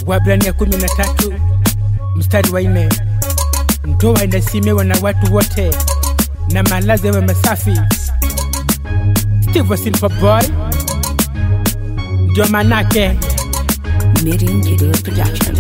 Waebrania kumi na tatu mstari wa nne ndoa inaheshimiwa na watu wote na malazi yawe masafi. Steve Silver Boy ndio manake Miriam Video Production.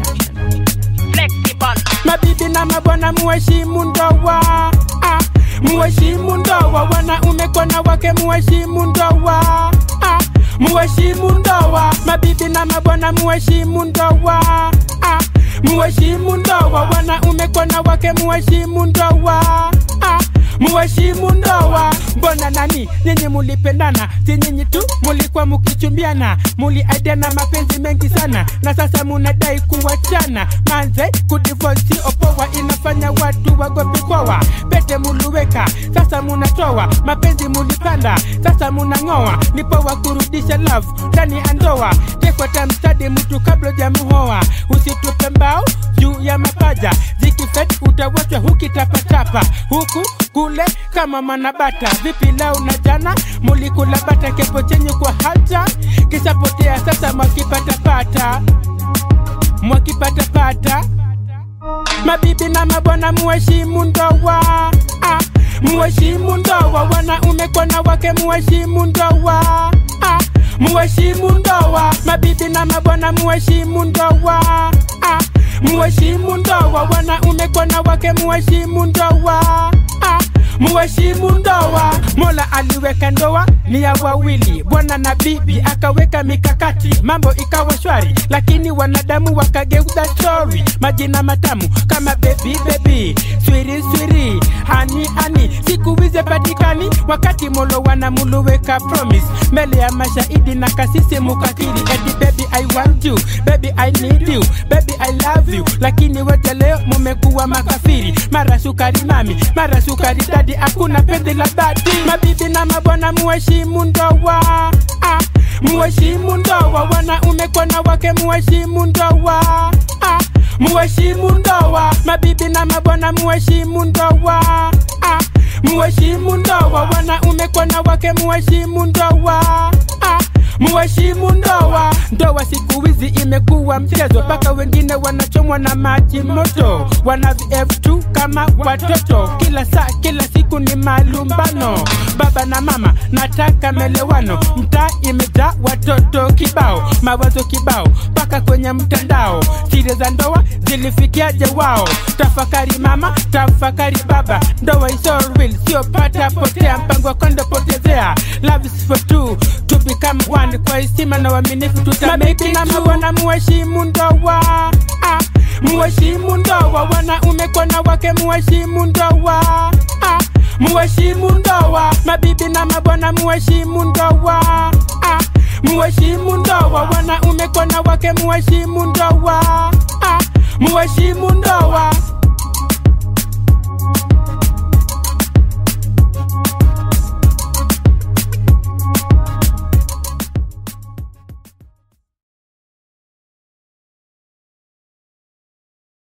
mabibi na mabwana muheshimu ndoa ah, muheshimu ndoa wanaume kwa wake muheshimu ndoa ah, muheshimu ndoa mabibi na mabwana muheshimu ndoa ah, muheshimu ndoa wanaume kwa wake muheshimu ndoa ah, muheshimu ndoa mbona nani nyinyi mulipendana si nyinyi tu mulikuwa mukichumbiana muliaidiana mapenzi mengi sana na sasa munadai kuwachana manze kudivosi opoa inafanya watu wagopikwawa pete muluweka sasa munatoa mapenzi mulipanda sasa munang'oa ni poa kurudisha love ndani ya ndoa tekwata mstadi mtu kabla jamuhoa usitupe mbao juu ya mapaja zikifet utawachwa hukitapatapa huku kule kama manabata vipi leo na jana mulikula bata kepo chenye kwa hata kisapotea sasa mwakipatapata mwakipatapata mabibi na mabwana muheshimu ndoa ah, muheshimu ndoa wanaume kwa wake muheshimu ndoa ah, muheshimu ndoa mabibi na mabwana muheshimu ndoa ah, muheshimu ndoa wanaume kwa wake muheshimu ndoa ah, muheshimu ndoa mola aliweka ndoa ni ya wawili bwana na bibi akaweka mikakati mambo ikawa shwari lakini wanadamu wakageuza stori majina matamu kama bebi bebi swiri swiri hani hani siku hizi patikani wakati molo wanamuluweka promise mbele ya mashahidi na kasisi mukakiri eti baby i want you baby i need you baby i love you lakini wote leo mumekuwa makafiri mara sukari mami mara sukari dadi hakuna penzi la dhati mabibi na mabwana muheshimu ndoa ah, muheshimu ndoa wanaume kwa wake muheshimu ndoa ah, muheshimu ndoa mabibi na mabwana muheshimu ndoa ah, muheshimu ndoa wanaume kwa wake muheshimu ndoa ah, muheshimu ndoa ndoa siku hizi imekuwa mchezo mpaka wengine wanachomwa na maji moto wana vf2 kama watoto kila saa kila siku ni malumbano baba na mama nataka melewano mtaa imejaa watoto kibao mawazo kibao mpaka kwenye mtandao siri za ndoa zilifikiaje wao tafakari mama tafakari baba ndoa is all real sio pata potea mpango wa kondo potezea love is for two to become one kwa heshima na uaminifu tutameki na mabwana muheshimu ndoa ah, muheshimu ndoa wanaume kwa wake muheshimu ndoa ah, muheshimu ndoa mabibi na mabwana muheshimu ndoa ah, muheshimu ndoa wanaume kwa wake muheshimu ndoa ah, muheshimu ndoa